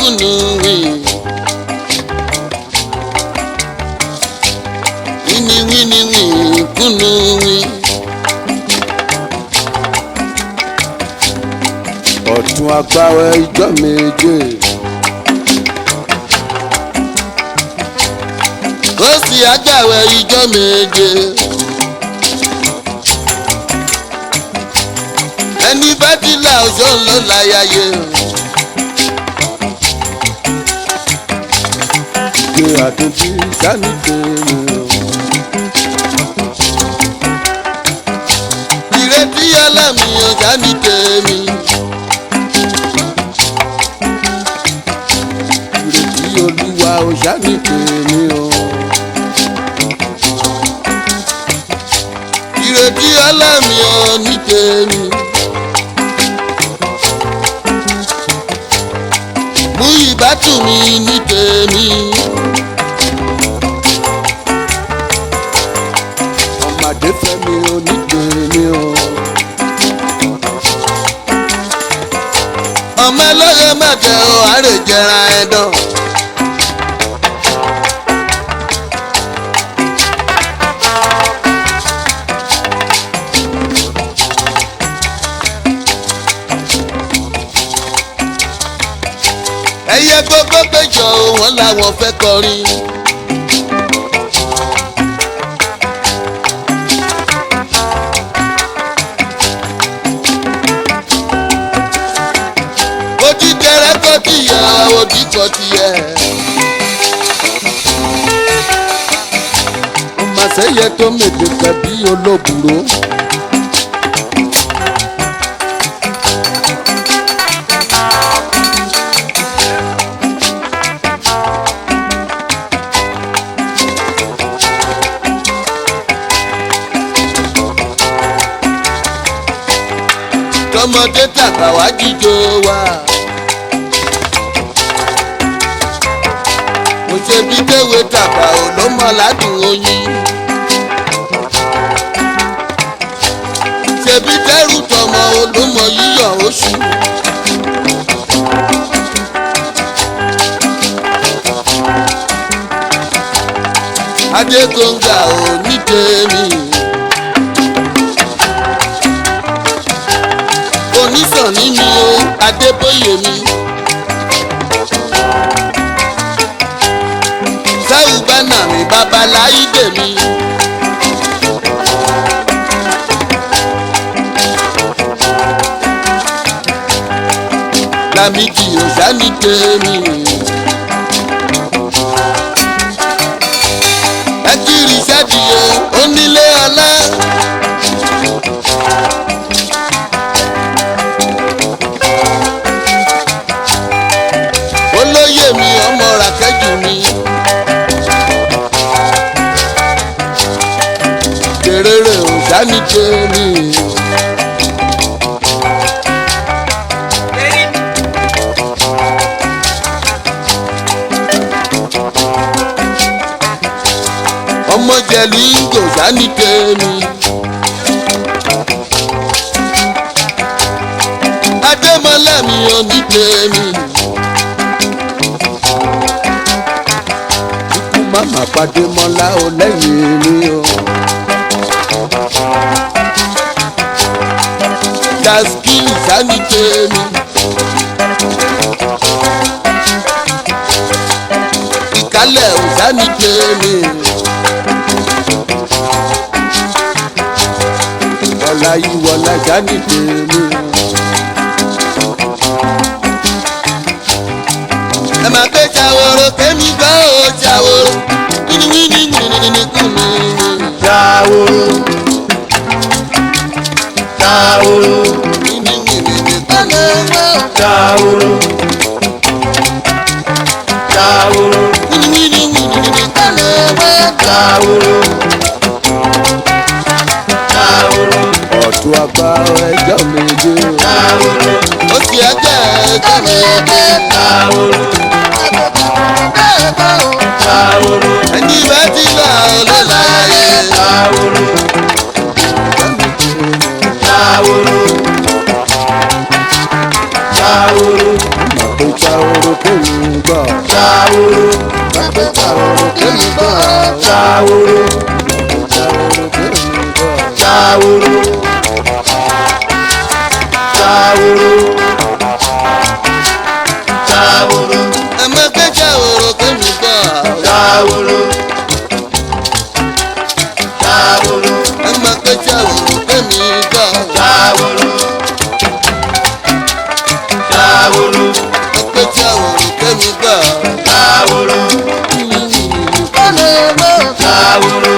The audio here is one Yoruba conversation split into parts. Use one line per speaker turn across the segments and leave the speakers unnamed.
kùnú wì. wíní wíní wì kùnú wì.
ọ̀tún agbáwẹ̀ ìjọ méje
ó sì àgbàwẹ̀ ìjọ méje. ẹni bá ti là ọ̀ṣọ́ ló láyàyè.
gbé àtúntí sani tèmi o.
ìrètí ọlọ́mi ọ̀gá ní tèmi.
ìrètí olúwa ò sani tèmi o.
ìrètí ọlọ́mi ọ̀ ní tèmi. mú ìbátú mi ní tèmi.
ọmọdé fẹ́mi ò ní tèmi o.
ọmọ ẹlọ́yẹ mẹ́tẹ̀ ọ̀ àrè jẹra ẹ̀dán. ẹyẹ gbogbo péjọ wọn làwọn fẹ́ kọrin. ojú tẹrẹ kọ tìyẹ ojú kọ tìyẹ.
ọmọ sẹ́yẹ tó mèdè pẹ̀ bí olóbùrò.
tọmọdé tàgbà wá jíjó wa. mo ṣe bí kéwé tàgbà ò ló mọ ládùn oyin. ṣebí dẹ́rù tọmọ olómọ yíyọ oṣù. adégbòǹgà ò ní tèmi. onísànní mi o adébóyè mi. sáwù bánà mi babaláyídè mi. lámìdí òsánì tèmi. ẹ kiri sẹ́díye onílé ọlá. olóyè mi ọmọ ràkẹ́jù mi. kèrèrè òsánì tèmi. ọmọ jẹ̀lú ìgò sánì tèmi. adémọlá mi ò ní tèmi.
ikú màmá pàdé mọ́lá ò lẹ́yìn mi o.
taskili sánì tèmi. ìkálẹ̀ ò sánì tèmi.
ọ̀la yìí wọ̀la sani tèmi.
ẹ máa gbé ṣàwòrò kémi gbọ́ ò ṣàwòrò wíníwíní wíníwíní kùnú.
Ṣàwòrò ṣàwòrò
wíníwíní kùnú.
ṣàwòrò ṣàwòrò
wíníwíní wíníwíní kùnú.
ṣàwòrò ṣàwòrò ọ̀tún àgbà ẹjọ́ méje ṣàwòrò
ó sì ẹjẹ́ ẹjẹ́ mi ẹjẹ́.
ṣàwòrò ṣàwòrò
ẹni bá ti là ó ló láyé.
ṣàwòrò ṣàwòrò ṣàwòrò ṣàwòrò ṣàwòrò kémi gbọ́.
ṣàwòrò
Bàbá ṣàwòrò kémi gbọ́.
ṣàwòrò
Ṣàwòrò kémi gbọ́.
ṣàwòrò ṣàwòrò ṣàwòrò
Ẹ má gbé ṣàwòrò kémi gbọ́.
ṣàwòrò ṣàwòrò
Ẹ má gbé ṣàwòrò kémi gbọ́.
ṣàwòrò ṣàwòrò
Ẹ gbé ṣàwòrò kémi gbọ́.
ṣàwòrò ṣàwòrò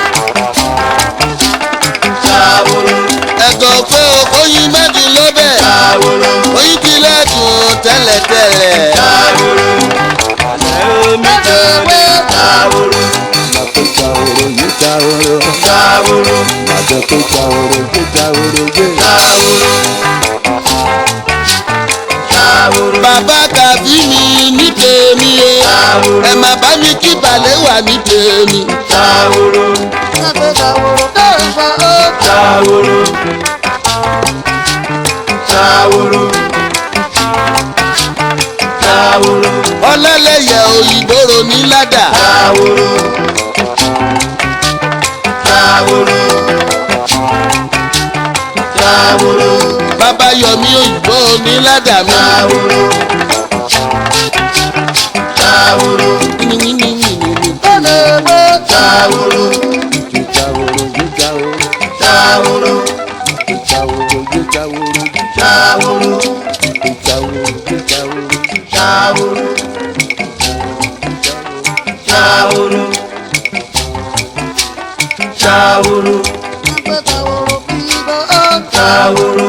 ṣàwòrò
Ẹ̀gọ́ pé oyin mẹ́dùn lọ́bẹ̀.
ṣàwòrò
Oyin ti lẹ́dùn tẹ́lẹ̀tẹ́lẹ̀.
ṣàwòrò ẹ̀ẹ́mí tẹ̀lé ṣàwòrò
Bàbá ṣàwòrò yìí ṣàwòrò.
ṣàwòrò
Bàbá tó ṣàwòrò yìí ṣàwòrò yìí.
ṣàwòrò ṣàwòrò
Bàbá kàbí mi ní tèmi o.
ṣàwòrò
Ẹ má bá mi kí balẹ̀ wà ní tèmi.
ṣàwòrò ṣàwòrò ṣàwòrò ṣàwòrò
Ọlọ́lẹ̀yẹ òyìnbóró ní ládà.
ṣàwòrò ṣàwòrò ṣàwòrò
Bàbá Yọ̀mí òyìnbó ní ládà mi.
ṣàwòrò ṣàwòrò ṣàwòrò ṣàwòrò ṣàwòrò ṣàwòrò ṣàwòrò ṣàwòrò ṣàwòrò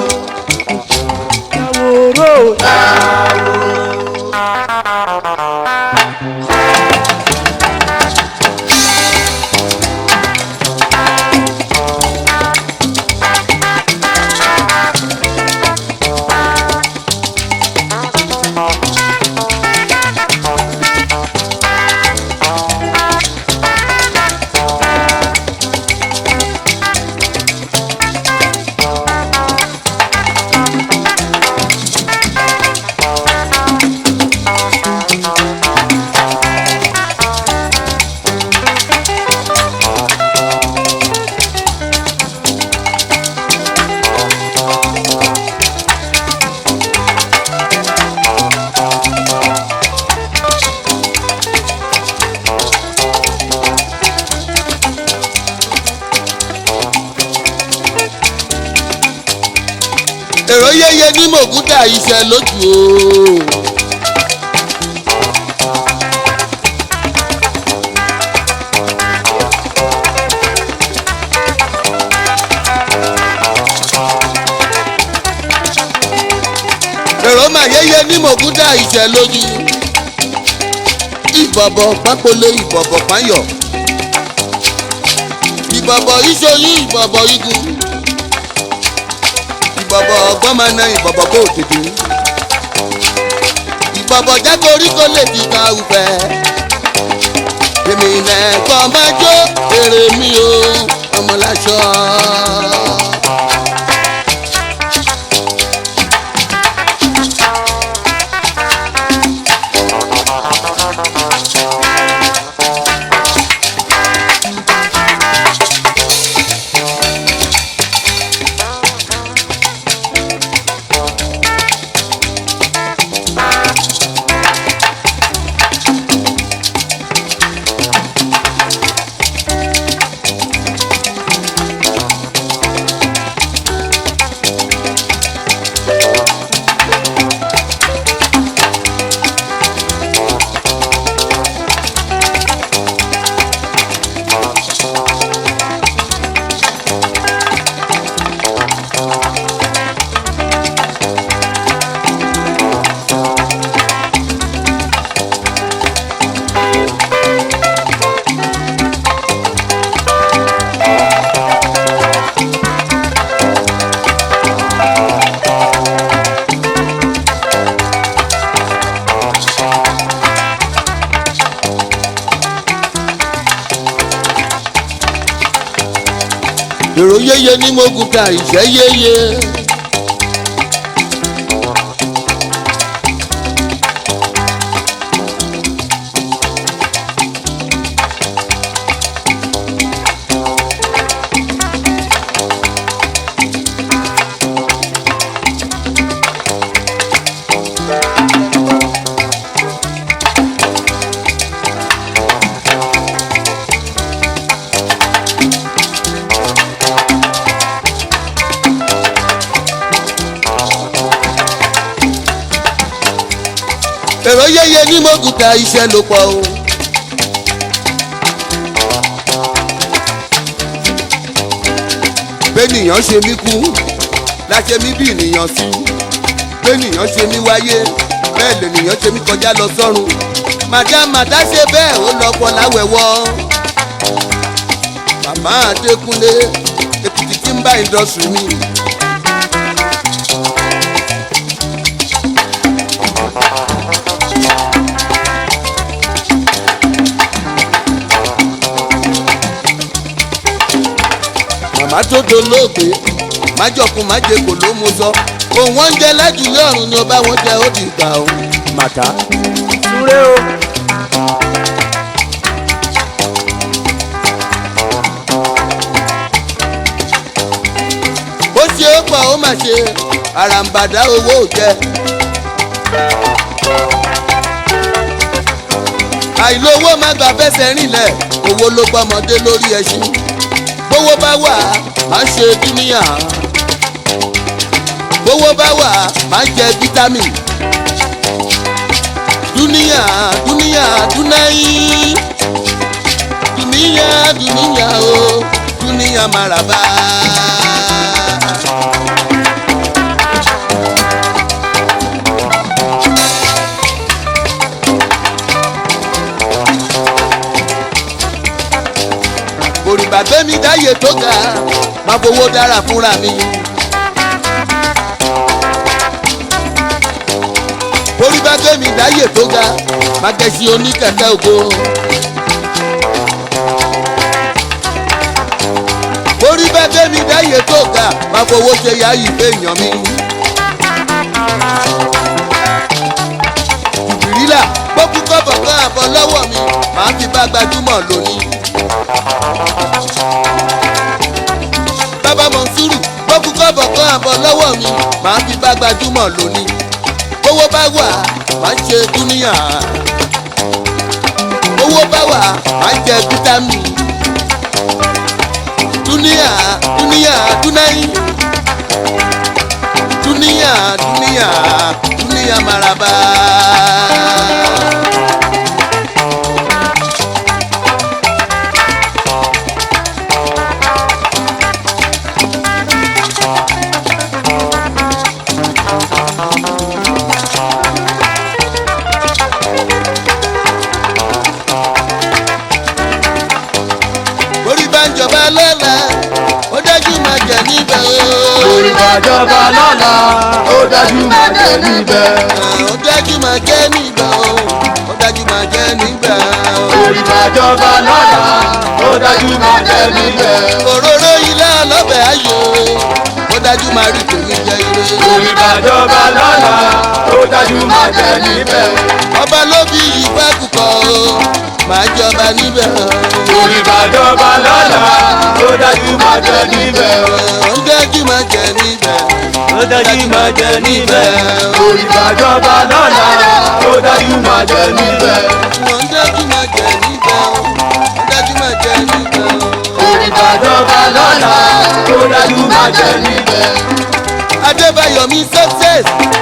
Èrò yéye ní mògúdà iṣẹ́ lójú o. Èrò mà yéye ní mògúdà iṣẹ́ lójú. Ìbọ̀bọ̀ pápólé ìbọ̀bọ̀ páyọ̀. Ìbọ̀bọ̀ ìṣoyún ìbọ̀bọ̀ igun ìbọ̀bọ̀ ọgbọ́n máa na ìbọ̀bọ̀ kó tètè. ìbọ̀bọ̀ jágorí kó lè fi ka ufẹ́. èmi nẹ̀kọ́ máa jó èrè mi o ọmọláṣọ. èrò yéye ní mogun ta ìṣẹ́ yéye. èrò yẹyẹ ní mọ́gùtà iṣẹ́ ló pọ̀ o. bẹ́nìyàn ṣe mí kú láṣẹ mí bí ènìyàn sí bẹ́nìyàn ṣe mí wáyé bẹ́ẹ̀ lènìyàn ṣe mí kọjá lọ sọ́run màdá màdá ṣe bẹ́ẹ̀ ó lọ pọ̀ láwẹ̀wọ́ màmá Adékúnlé Èkìtì tí ń bá ìdọ̀sùn mi. màmá tó dolóògbé májọkun májèkò ló mú sọ òun wọn jẹ lájúlé ọ̀run ni ọba wọn jẹ ó di ìgbà o.
màtá súré o.
ó ṣe é pọ̀ ó mà ṣe àràǹbàdà owó ò jẹ. àìlówó má gbà fẹsẹ̀ rìnlẹ̀ owó ló gbọ́mọdé lórí ẹṣin bówó bá wà má ṣe dúníyà bówó bá wà má jẹ fítámì dúníyà dúníyà dúnáyì dúníyà dúníyà o dúníyà màràbá. òrìbà gbẹ́mí dáyé tó ga máa fowó dára fúnra mi. òrìbà gbẹ́mí dáyé tó ga máa gẹ̀ẹ́sì oníkẹ̀kẹ́ ògo. òrìbà gbẹ́mí dáyé tó ga máa fowó ṣe yáyí fèèyàn mi. ìrìlà gbókùn kọ́bọ̀ kan àbọ̀ lọ́wọ́ mi màá fi bá gbajúmọ̀ lónìí. bàbá mọ̀nsúrù gbókùn kọ́bọ̀ kan àbọ̀ lọ́wọ́ mi màá fi bá gbajúmọ̀ lónìí. owó bá wà máa ń ṣe dúníyà. owó bá wà máa ń jẹ fítámì. dúníyà dúníyà dúnáyì. dúníyà dúníyà dúníyà maraba. orí bá ń jọba lọ́la ó dájú máa jẹ níbẹ̀ o.
orí bàjọba lọ́la ó dájú máa jẹ níbẹ̀.
ó dájú máa jẹ níbẹ̀ o. ó dájú máa jẹ níbẹ̀ o.
orí bàjọba lọ́la ó dájú máa jẹ níbẹ̀.
òróró ilé ọlọ́bẹ̀ ayò ó dájú máa rí tèmi jẹ ire.
orí bàjọba lọ́la ó dájú máa jẹ níbẹ̀.
ọba ló bí ìfẹ́ kúkọ o máa jọba níbẹ̀ o.
orí bàjọba lọ́la ó dájú máa jẹ níbẹ̀.
ó dájú máa jẹ níbẹ̀.
ó dájú máa jẹ níbẹ̀. orí bàjọba lọ́la ó dájú máa jẹ níbẹ̀.
ó dájú máa jẹ níbẹ̀ o. ó dájú máa jẹ níbẹ̀ o.
orí bàjọba lọ́la ó dájú máa jẹ níbẹ̀.
adébáyọ̀ mi success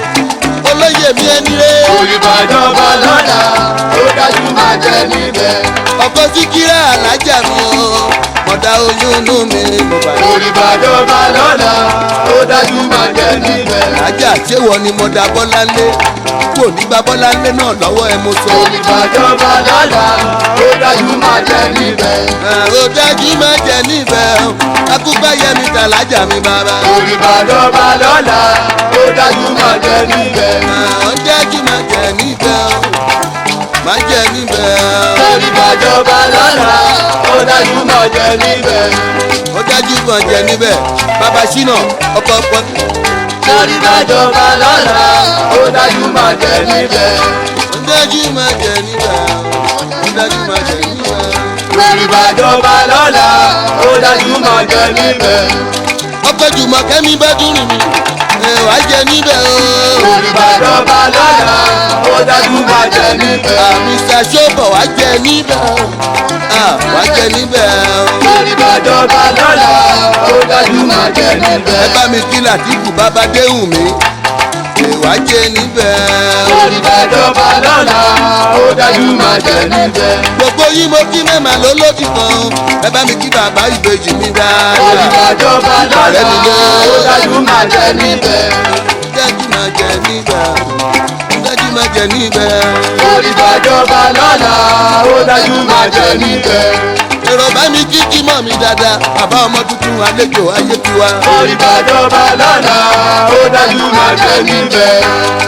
olóyè mi ẹni rẹ̀.
orí bàjọba lọ́la ó dájú máa jẹ níbẹ̀.
ọkọ síkírà alájà mi o mọ̀dá oyún inú mi mo bá yọ.
orí bàjọba lọ́la ó dájú máa jẹ níbẹ̀.
alájà ṣéwọ ni mọ̀dá bọ́láńlé kò ní gba bọ́láńlé náà lọ́wọ́ ẹ mo sọ.
orí bàjọba lọ́la ó dájú máa jẹ níbẹ̀.
ó dájú má jẹ níbẹ̀ o akúgbà yẹmi tàlájà mi bàbá.
orí bàjọba lọ́la ó dájú máa jẹ níbẹ̀.
ó dájú má jẹ níbẹ̀ o má jẹ níbẹ̀ o.
orí bàjọba lọ́la ó dájú máa jẹ níbẹ̀.
ó dájú kan jẹ níbẹ̀ bàbá ṣínà ọkọ̀ pọ̀.
orí bàjọba lọ́la ó dájú máa jẹ níbẹ̀.
ó dájú má jẹ níbẹ̀ o ó dájú má jẹ níbẹ̀ o.
orí bàjọba lọ́la ó dájú máa jẹ níbẹ̀.
ọkọ̀ jùmọ̀ kẹ́mi bá dúró mi ẹ̀ wá jẹ níbẹ̀ o.
orí bàjọba lọ́la ó dájú máa jẹ níbẹ̀.
Mr. Ṣọ́bọ̀ wá jẹ níbẹ̀ o. Ah, wá jẹ níbẹ̀ o.
orí bàjọba lọ́la ó dájú máa jẹ níbẹ̀.
ẹ bá mi kí Làtífù bàbá déhùn mi ìwà jẹ níbẹ̀.
orí bàjọba lọ́la ó dájú máa jẹ níbẹ̀.
gbogbo yín mo kí mẹ́mà ló lódì kan ẹ bá mi kí bàbá ìbejì mi
orí
dáadáa.
bàjọba lọ́la ó dájú máa jẹ níbẹ̀.
dájú máa jẹ níbẹ̀. dájú máa jẹ níbẹ̀.
orí bàjọba lọ́la ó dájú máa jẹ níbẹ̀.
èrò bá mi kí kí mọ̀ mi dáadáa bàbá ọmọ tuntun àlejò ayé tiwa.
orí bàjọba lọ́la ó dájú máa jẹ níbẹ̀.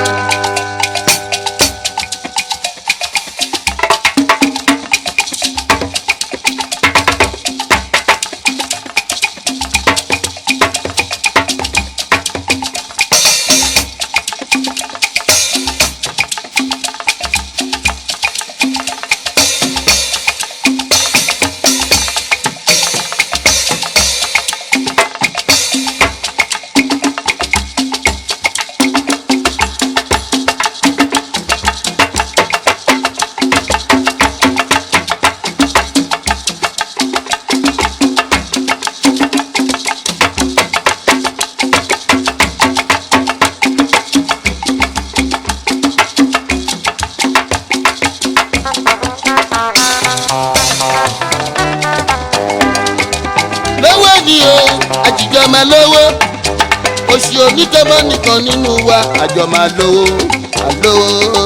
lówó ni o àjìjọ máa lówó oṣù onítọ́mọ́ nìkan nínú wa àjọ máa lówó àlówó.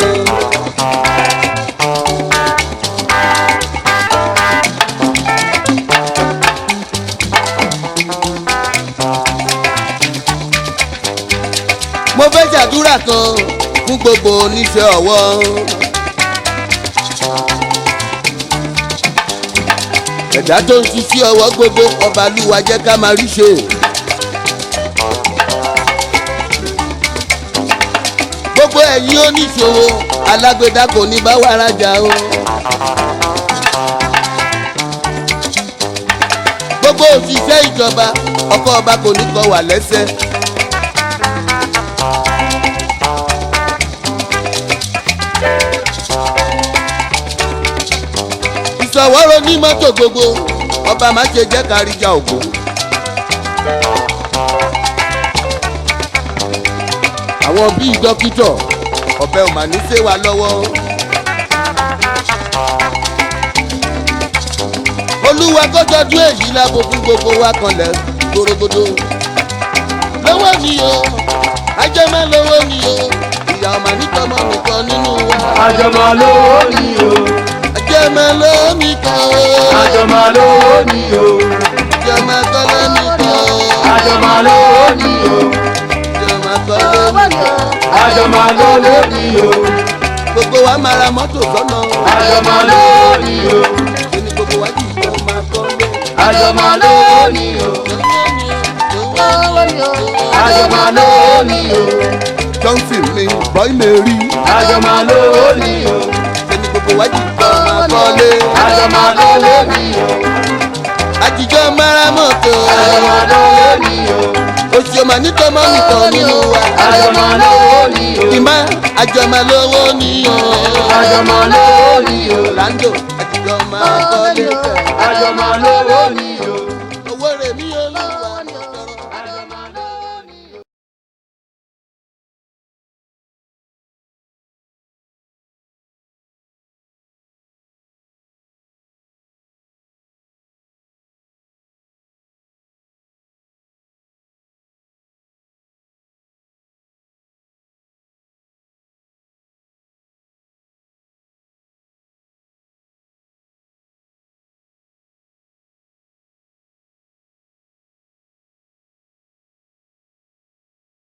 mo fẹ́ ṣàdúrà kan fún gbogbo oníṣẹ́ ọwọ́. ẹ̀dá tó ń ṣiṣẹ́ ọwọ́ gbogbo ọba lúwa jẹ́ ká máa rí ṣe. gbogbo ẹ̀yin oníṣòwò alágbèdá kò ní bá wa rajà o. gbogbo òṣìṣẹ́ ìjọba ọkọ̀ ọba kò ní kọ wà lẹ́sẹ̀. ìṣọwọ́rọ̀ ní mọ́tò gbogbo ọba má ṣe jẹ́ káríjà ògo. àwọn bíi dókítọ̀ ọ̀bẹ ò mà ní ṣe wa lọ́wọ́. olúwa kọ́jọ́dún èyí lábo fún gbogbo wa kanlẹ̀ gbòrògbòdò. lọ́wọ́ ni o ajẹ́mọ́ lọ́wọ́ ni o ìyá ọmọ nítọ́mọ́ nìkan nínú wa.
àjọmọ̀ lówó ni o
ajẹ́mọ́ lọ́wọ́ nìkan o.
àjọmọ̀ lówó ni o
Jọmọ kọ́lé nìkan o.
àjọmọ̀ lówó ni o
Jọmọ kọ́lé nìkan.
àjọmọ̀ lówó ni o
Gbogbo wa máa ra mọ́tò sọ́nà.
àjọmọ̀ lówó ni o
Kíni gbogbo wa jì jọ máa kọ́lé.
àjọmọ̀ lówó ni o àjọmọ̀ lówó ni o
Johnson mi bọ́ì lè rí.
àjọmọ̀ lówó ni o
Kíni gbogbo wa jì jọ máa kọ́lé.
àjọmọ̀ lówó ni o
Àjìjọ máa ra mọ́tò.
àjọmọ̀ lówó ni o
Oṣù ọmọ nítọ́mọ́ nìkan nínú wa.
àjọmọ̀ lówó ni o
Ìmá àjọmọ lówó ni o.
àjọmọ̀ lówó ni o
Orlando àjìjọ máa kọ́lé.